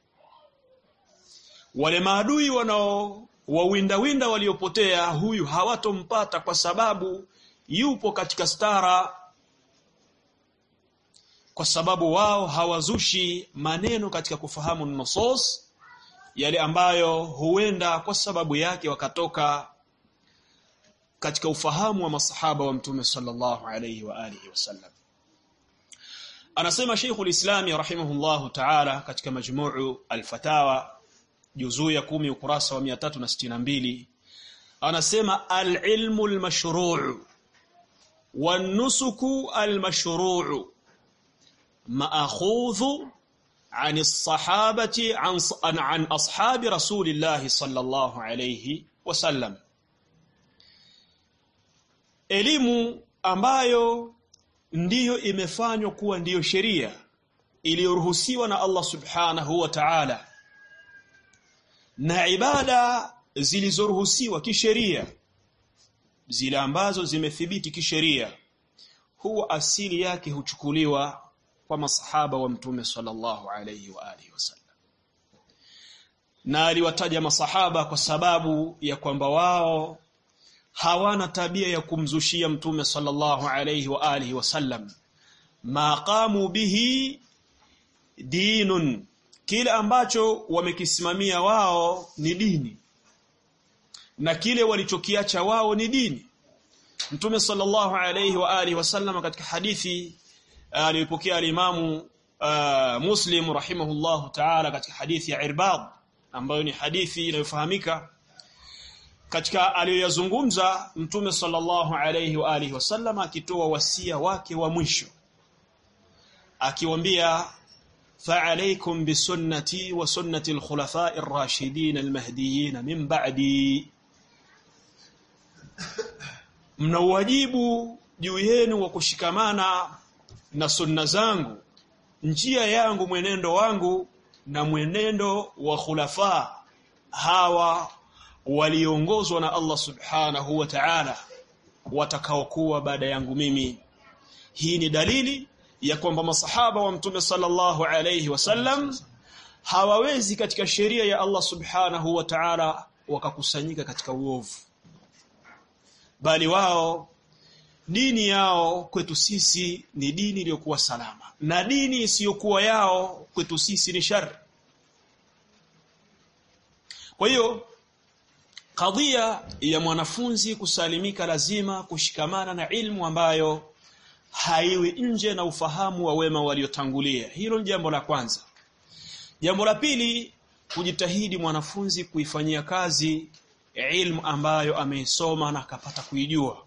wale maadui wanao wawinda winda waliopotea huyu hawatompata kwa sababu yupo katika stara kwa sababu wao hawazushi maneno katika kufahamu nusus yale ambayo huenda kwa sababu yake wakatoka katika ufahamu wa masahaba wa mtume sallallahu alayhi wa alihi wasallam anasema Sheikhul Islam rahimahullahu ta'ala katika majmuu al-fatawa juzuu ya 10 ukurasa wa 362 anasema al-ilmu al-mashru' wan-nusuku al-mashru' ماخوذ عن الصحابه عن عن اصحاب رسول الله صلى الله عليه وسلم elimu ambayo ndiyo imefanywa kuwa ndiyo sheria iliyoruhusiwa na Allah subhanahu wa ta'ala na ibada zilizoruhusiwa kisheria zile ambazo zimethibiti kisheria huwa asili yake huchukuliwa kwa masahaba wa mtume sallallahu alayhi wa alihi wasallam na aliwataja masahaba kwa sababu ya kwamba wao hawana tabia ya kumzushia mtume sallallahu alayhi wa alihi wasallam maqamu bihi dinun kile ambacho wamekisimamia wao ni dini na kile walichokiacha wao ni dini mtume sallallahu alayhi wa alihi wasallam katika hadithi alipokea alimamu uh, Muslim rahimahullahu ta'ala katika hadithi ya Irbad ambayo ni hadithi inayofahamika katika aliyoyazungumza mtume sallallahu alayhi wa alihi wasallam akitoa wasia wake wa mwisho akiwaambia fa'alaykum bisunnati wa sunnati al-khulafa'i ar-rashidin al-mahdiyyin min ba'di mna wajibu juu yenu wa kushikamana na sunna zangu njia yangu mwenendo wangu na mwenendo wa khulafa hawa waliongozwa na Allah subhanahu wa ta'ala watakaokuwa baada yangu mimi hii ni dalili ya kwamba masahaba wa mtume sallallahu alayhi wasallam hawawezi katika sheria ya Allah subhanahu wa ta'ala wakakusanyika katika uovu bali wao dini yao kwetu sisi ni dini iliyokuwa salama na dini isiyokuwa yao kwetu sisi ni shari kwa hiyo kadhia ya mwanafunzi kusalimika lazima kushikamana na ilmu ambayo haiwi nje na ufahamu wa wema waliotangulia hilo ni jambo la kwanza jambo la pili kujitahidi mwanafunzi kuifanyia kazi ilmu ambayo ameisoma na akapata kuijua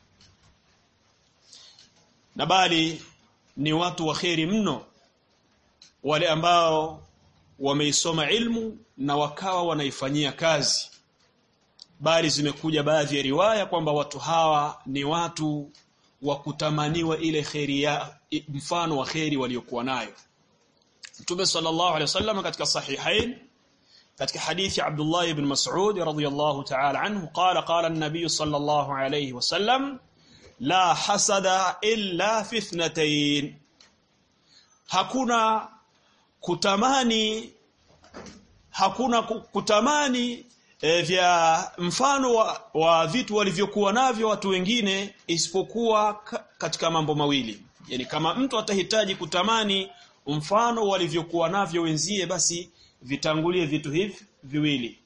na bali ni watu wa kheri mno wale ambao wameisoma ilmu na wakawa wanaifanyia kazi bali zimekuja baadhi ya riwaya kwamba watu hawa ni watu wa kutamaniwa ile kheri ya mfano wa kheri waliokuwa nayo Mtume sallallahu alaihi wasallam katika sahihain katika hadithi Abdullah ibn Mas'ud radhiyallahu ta'ala anhu qala qala an-nabiy sallallahu alayhi wasallam la hasada illa fi ithnatayn hakuna kutamani hakuna kutamani e, vya mfano wa, wa vitu walivyokuwa navyo watu wengine isipokuwa ka, katika mambo mawili yani kama mtu atahitaji kutamani mfano walivyokuwa navyo wenzie basi vitangulie vitu hivi viwili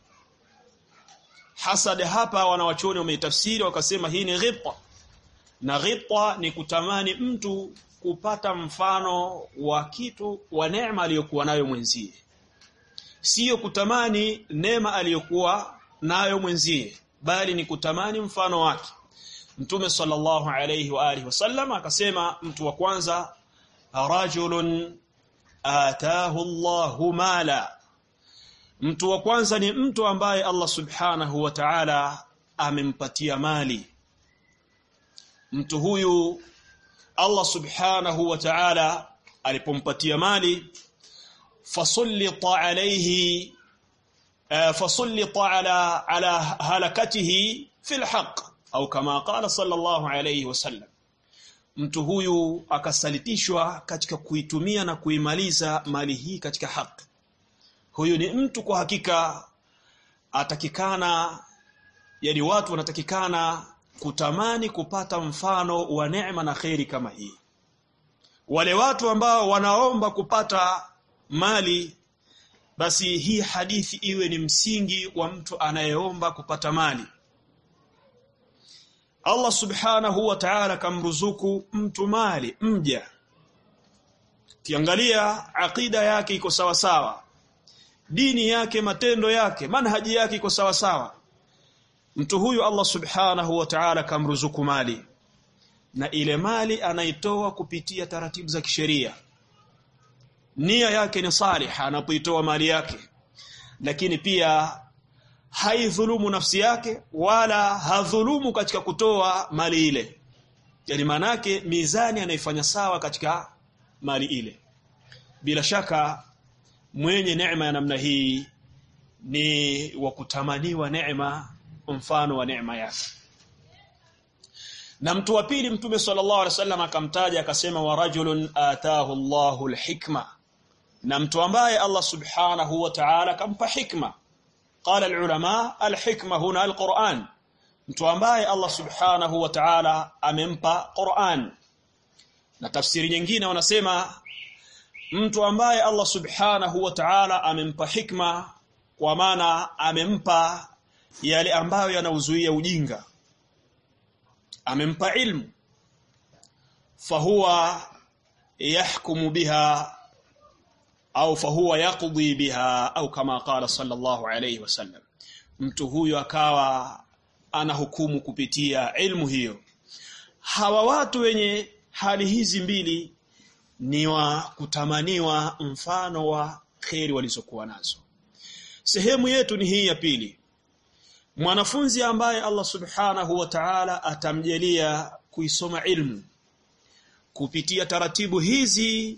hasad hapa wanawachoni wameitafsiri wakasema hii ni ghibta na ghibta ni kutamani mtu kupata mfano wa kitu wa neema aliyokuwa nayo mwenzie sio kutamani neema aliyokuwa nayo mwenzie bali ni kutamani mfano wake Mtume sallallahu alayhi wa alihi wasallam akasema mtu wa kwanza rajulun ataahu Allahu mala mtu wa kwanza ni mtu ambaye Allah subhanahu wa ta'ala amempatia mali mtu huyu Allah subhanahu wa ta'ala alipompatia mali fasallita alayhi fasallita ala ala halakatihi fil haqq au kama qala sallallahu alayhi wasallam mtu huyu akasalitishwa katika kuitumia na kuimaliza mali hii katika haki huyu ni mtu kwa hakika atakikana yani watu wanatakikana kutamani kupata mfano wa neema na kheri kama hii wale watu ambao wanaomba kupata mali basi hii hadithi iwe ni msingi wa mtu anayeomba kupata mali Allah subhanahu wa ta'ala kamruzuku mtu mali mja kiangalia akida yake iko sawa sawa dini yake matendo yake manhaji yake iko sawa sawa mtu huyu Allah subhanahu wa ta'ala kamruzuku mali na ile mali anaitoa kupitia taratibu za kisheria nia yake ni salih anapoitoa mali yake lakini pia haidhulumu nafsi yake wala hadhulumu katika kutoa mali ile yani manake mizani anaifanya sawa katika mali ile bila shaka mwenye neema ya namna hii ni wa kutamaniwa neema mfano wa neema yake na mtu wa pili mtume sallallahu alaihi wasallam akamtaja akasema wa rajulun ataahu Allahu alhikma na mtu ambaye Allah subhanahu wa ta'ala kampa hikma قال العلماء الحكمه هنا القرآن mtu ambaye Allah subhanahu wa ta'ala amempa Qur'an na tafsiri nyingine wanasema mtu ambaye Allah subhanahu wa ta'ala amempa hikma kwa maana amempa yale ambayo yanauzuia ujinga amempa ilmu fahuwa yahkumu biha au fahuwa yaqdi biha au kama qala sallallahu alayhi wasallam mtu huyo akawa anahukumu kupitia ilmu hiyo hawa watu wenye hali hizi mbili ni wa kutamaniwa mfano wa kheri walizokuwa nazo sehemu yetu ni hii ya pili mwanafunzi ambaye Allah subhanahu wa ta'ala atamjalia kuisoma ilmu kupitia taratibu hizi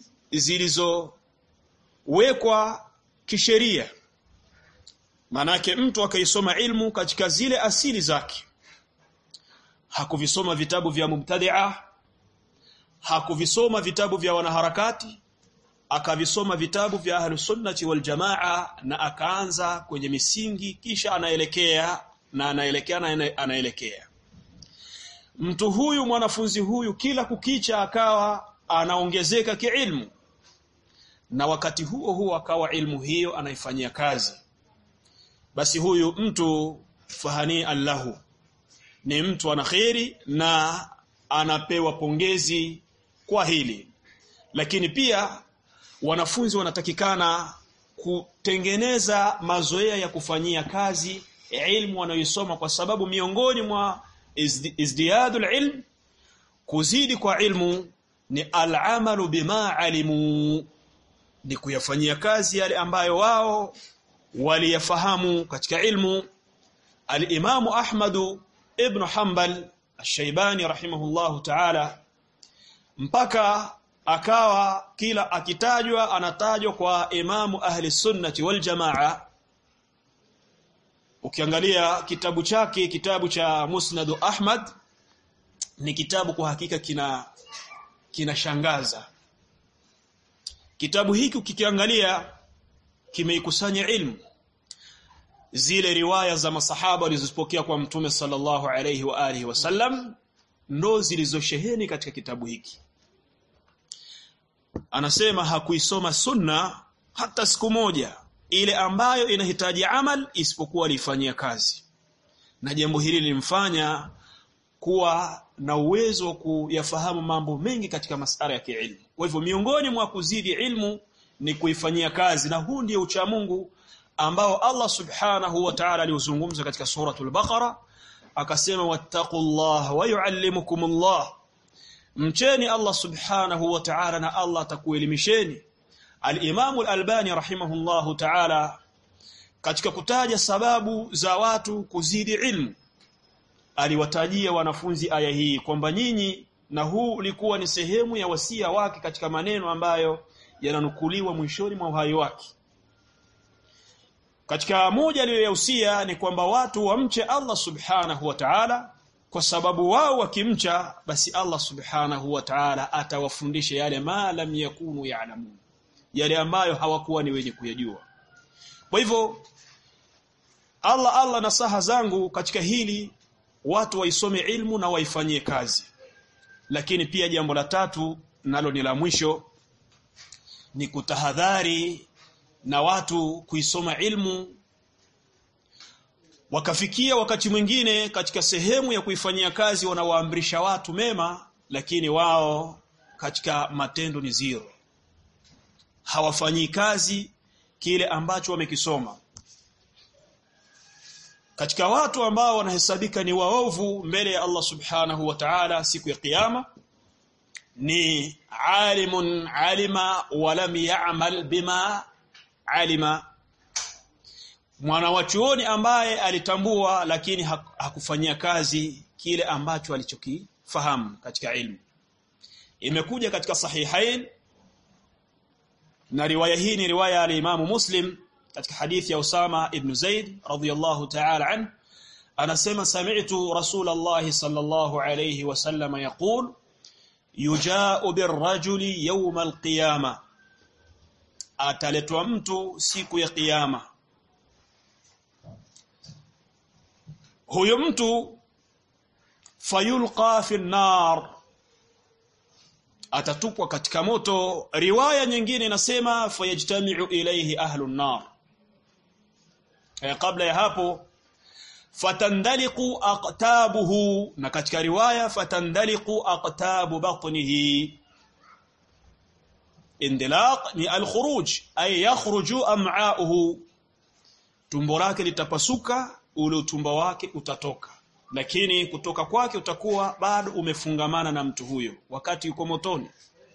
zilizowekwa kisheria manake mtu akaisoma ilmu katika zile asili zake hakuvisoma vitabu vya mubtadi'a hakuvisoma vitabu vya wanaharakati akavisoma vitabu vya ahlus sunnati wal jamaa na akaanza kwenye misingi kisha anaelekea na anaelekea na anaelekea mtu huyu mwanafunzi huyu kila kukicha akawa anaongezeka kiilmu na wakati huo huo akawa ilmu hiyo anaifanyia kazi basi huyu mtu fahani allahu ni mtu ana kheri na anapewa pongezi kwa hili lakini pia wanafunzi wanatakikana kutengeneza mazoea ya kufanyia kazi ilmu wanayoisoma kwa sababu miongoni mwa izdiyadul ilm kuzidi kwa ilmu ni al'amalu bima alimu ni kuyafanyia kazi yale ambayo wao waliyafahamu katika ilmu al-Imamu Ahmadu ibn Hanbal Ash-Shaybani rahimahullahu ta'ala mpaka akawa kila akitajwa anatajwa kwa imamu ahli sunnati wal jamaa ukiangalia kitabu chake kitabu cha Musnad Ahmad ni kitabu kwa hakika kina kinashangaza kitabu hiki ukikiangalia kimeikusanya ilmu zile riwaya za masahaba walizopokea kwa mtume sallallahu alayhi wa alihi wasallam ndo zilizosheheni katika kitabu hiki anasema hakuisoma sunna hata siku moja ile ambayo inahitaji amal isipokuwa alifanyia kazi na jambo hili lilimfanya kuwa na uwezo wa kuyafahamu mambo mengi katika masala ya kiilmu kwa hivyo miongoni mwa kuzidi ilmu ni kuifanyia kazi na huu ndio ucha Mungu ambao Allah subhanahu wa ta'ala aliuzungumza katika suratul Baqara akasema wattaqullah wa yuallimukumullah mcheni Allah subhanahu wa ta'ala na Allah atakuelimisheni al-Imam al-Albani rahimahullahu ta'ala katika kutaja sababu za watu kuzidi ilmu aliwatajia wanafunzi aya hii kwamba nyinyi na huu ulikuwa ni sehemu ya wasia wake katika maneno ambayo yananukuliwa mwishoni mwa uhai wake katika moja aliyoyahusia ni kwamba watu wamche Allah subhanahu wa ta'ala kwa sababu wao wakimcha basi Allah subhanahu wa ta'ala atawafundisha yale ma lam yakunu ya'lamun yale ambayo hawakuwa ni wenye kuyajua kwa hivyo Allah Allah nasaha zangu katika hili watu waisome ilmu na waifanyie kazi lakini pia jambo la tatu nalo ni la mwisho ni kutahadhari na watu kuisoma ilmu wakafikia wakati mwingine katika sehemu ya kuifanyia kazi wanawaamrisha watu mema lakini wao katika matendo ni zero hawafanyii kazi kile ambacho wamekisoma katika watu ambao wanahesabika ni waovu mbele ya Allah subhanahu wa ta'ala siku ya kiyama ni alimun alima wa lam ya'mal bima alima mwana wa chuoni ambaye alitambua lakini hakufanyia kazi kile ambacho alichokifahamu katika ilmu imekuja katika sahihain na riwaya hii ni riwaya ya Imam Muslim katika hadithi ya Usama ibn Zaid radhiyallahu ta'ala an anasema sami'tu Rasulullah sallallahu alayhi wasallam yaqul yuja'u birrajuli yawm alqiyama ataletwa mtu siku ya kiyama huyo mtu fayulqa fi nar atatupwa katika moto riwaya nyingine inasema fayajtami'u ilayhi ahlu nar e, kabla ya hapo fatandaliqu aqtabuhu na katika riwaya fatandaliqu aqtabu batnihi indilaq ni alkhuruj ay yakhruju am'a'uhu tumbo lake litapasuka ule utumbo wake utatoka lakini kutoka kwake utakuwa bado umefungamana na mtu huyo wakati yuko motoni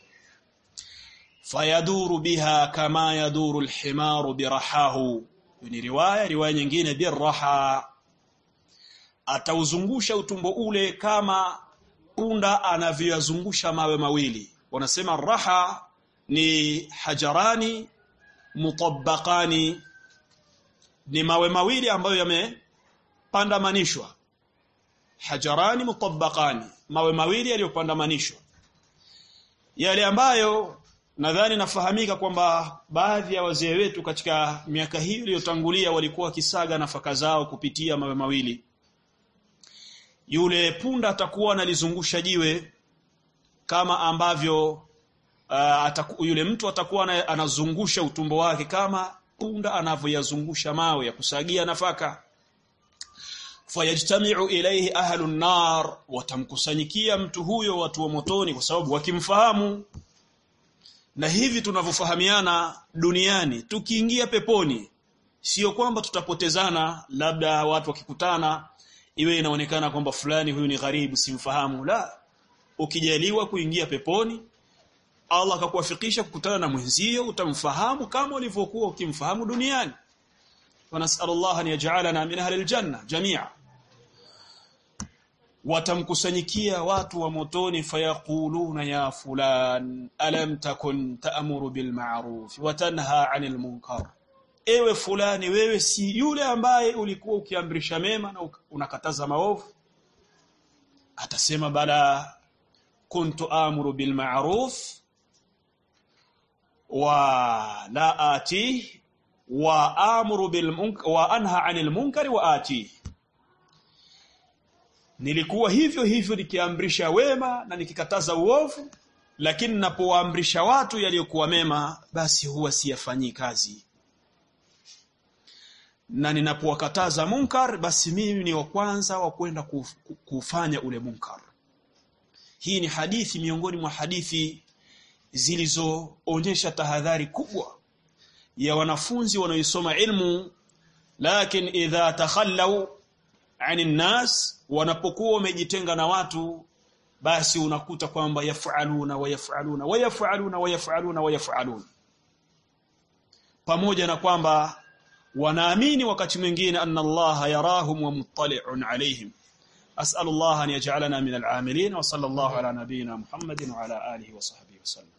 fayaduru biha kama yaduru alhimaru birahahu ni riwaya riwaya nyingine biraha atauzungusha utumbo ule kama punda anavyoyazungusha mawe mawili wanasema raha ni hajarani mutabbaqani ni mawe mawili ambayo yamepandamanishwa hajarani mutabbaqani mawe mawili yaliyopandamanishwa yale ambayo nadhani nafahamika kwamba baadhi ya wazee wetu katika miaka hii iliyotangulia walikuwa wakisaga nafaka zao kupitia mawe mawili yule punda atakuwa analizungusha jiwe kama ambavyo uh, ataku, yule mtu atakuwa anazungusha utumbo wake kama punda anavyoyazungusha mawe ya kusagia nafaka fayajtami'u ilayhi ahlu nar watamkusanyikia mtu huyo watu wa motoni kwa sababu wakimfahamu na hivi tunavyofahamiana duniani tukiingia peponi sio kwamba tutapotezana labda watu wakikutana iwe inaonekana kwamba fulani huyu ni gharibu simfahamu la ukijaliwa kuingia peponi Allah akakuwafikisha kukutana na mwenzio utamfahamu kama ulivyokuwa ukimfahamu duniani ونسأل الله أن يجعلنا من أهل الجنة جميعا watamkusanyikia watu wa motoni fayaquluna ya fulan alam takun ta'muru bil ma'ruf wa tanha 'anil munkar ewe fulani wewe si yule ambaye ulikuwa ukiamrisha mema na unakataza maovu atasema bala kuntu amuru bil ma'ruf wa la ati wa amuru bil munkar wa anha 'anil munkari wa ati nilikuwa hivyo hivyo nikiamrisha wema na nikikataza uovu lakini napowaamrisha watu yaliyokuwa mema basi huwa siyafanyii kazi na ninapowakataza munkar basi mimi ni wa kwanza wa kwenda kuf, kufanya ule munkar hii ni hadithi miongoni mwa hadithi zilizoonyesha tahadhari kubwa ya wanafunzi wanaoisoma ilmu lakini idha takhallau ani nnas wanapokuwa wamejitenga na watu basi unakuta kwamba yafaluna wayafaluna wayafaluna wayafaluna wayafaluna pamoja na kwamba wanaamini wakati mwingine anna Allah yarahum wa muttali'un alayhim as'al Allah an yaj'alana min al-amilin wa sallallahu ala nabiyyina Muhammadin wa ala alihi wa sahbihi wa sallam